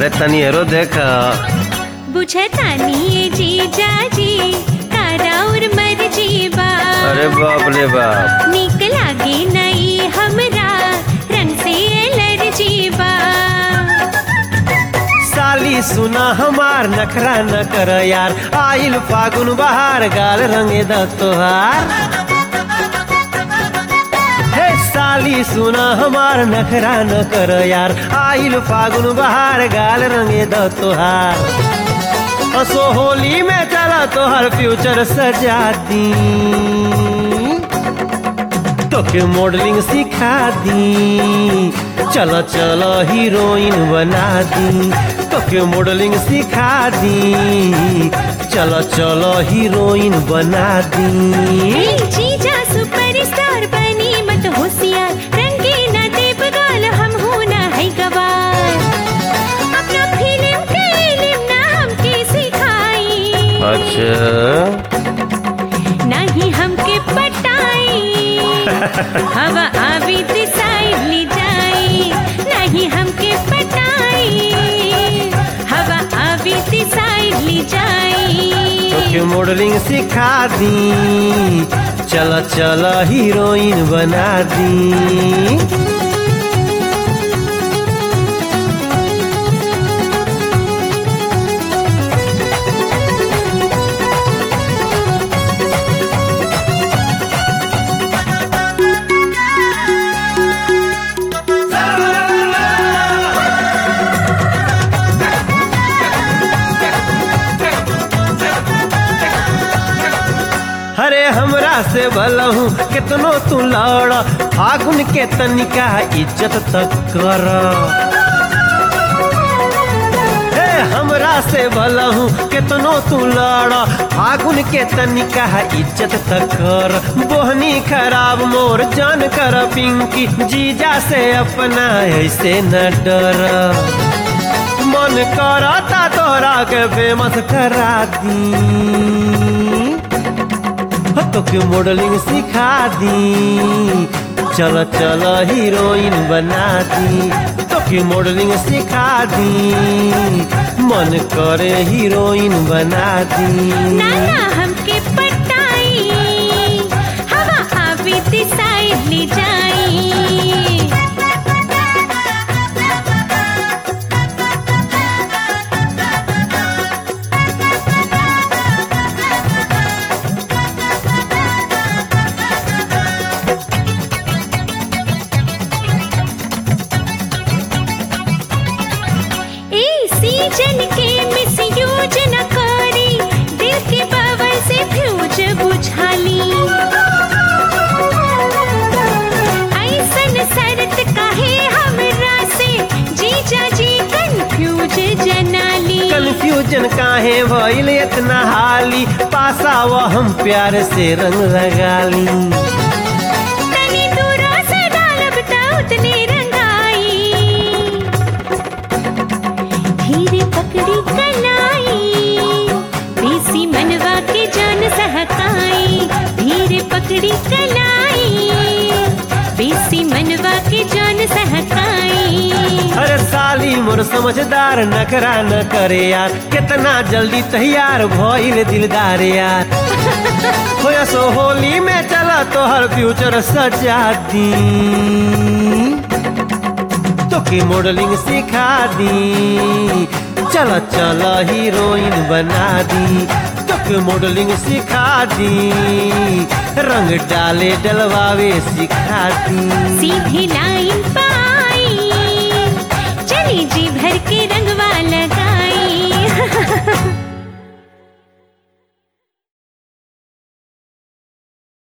अरे तनी हेरो देख बुझतानी ये जीजा जी तारा और मर्जी बा अरे बाप रे बाप निक लागे नई हमरा रंग से एलर्जी बा साली सुना हमार नखरा न कर यार आइल फागुन बहार गाल रंगे द तोहार हे साली सुना हमार नखरा न कर यार आइल फागुन बहार गाल रंगे द तोहार असो होली में चला तोहर फ्यूचर सजा दी तोके मॉडलिंग सिखा दी चलो चलो हीरोइन बना दी तोके मॉडलिंग सिखा दी चलो चलो हीरोइन बना दी ए जीजा सुपरस्टार बनी मत होशियार रंगे न देव गाल हम हो ना है गवार अपना फिल्म के इल्म ना हमके सिखाई अच्छा नहीं हमके पटाई हवा आवी साइड ले जाई नहीं हमके पटाई हवा आवी साइड ले जाई तोके मॉडलिंग सिखा दी चलो चलो हीरोइन बना दी अरे हमरा से भलहू कितनो तू लड़ फागुन के तनिका इज्जत तक कर हे हमरा से भलहू कितनो तू लड़ फागुन के तनिका इज्जत तक कर बोहनी खराब मोर जान कर पिंकी जीजा से अपना ऐसे न डर मन करता तोरा के फेमस करा दी तोके मॉडलिंग सिखा दी चलो चलो हीरोइन बना दी तोके मॉडलिंग सिखा दी मन करे हीरोइन बना दी नाना हमके पटाई हवा आवी साइड ले जाई ए सीजन के मिसयूज न करी दिल के पावर से फ्यूज बुझाली ऐसन शरत काहे हमरा से जीजा जी कंफ्यूज जनाली कंफ्यूजन काहे भइल इतना हाली पासा वो हम प्यार से रंग लगाली तनी दूरा से डालब त उतने रंगाई धीरे पकड़ी कलाई देसी मनवा के जान सहकाई धीरे पकड़ी कलाई बेसी मनवा के जान सहकाई अरे साली मोर समझदार नखरा न करे यार कितना जल्दी तैयार भइल दिलदार यार होया सो होली में चला तोहर फ्यूचर सजा दी तोके मॉडलिंग सिखा दी चलो चलो हीरोइन बना दी तोके मॉडलिंग सिखा दी रंग डाले डलवावे सिखा दी सीधी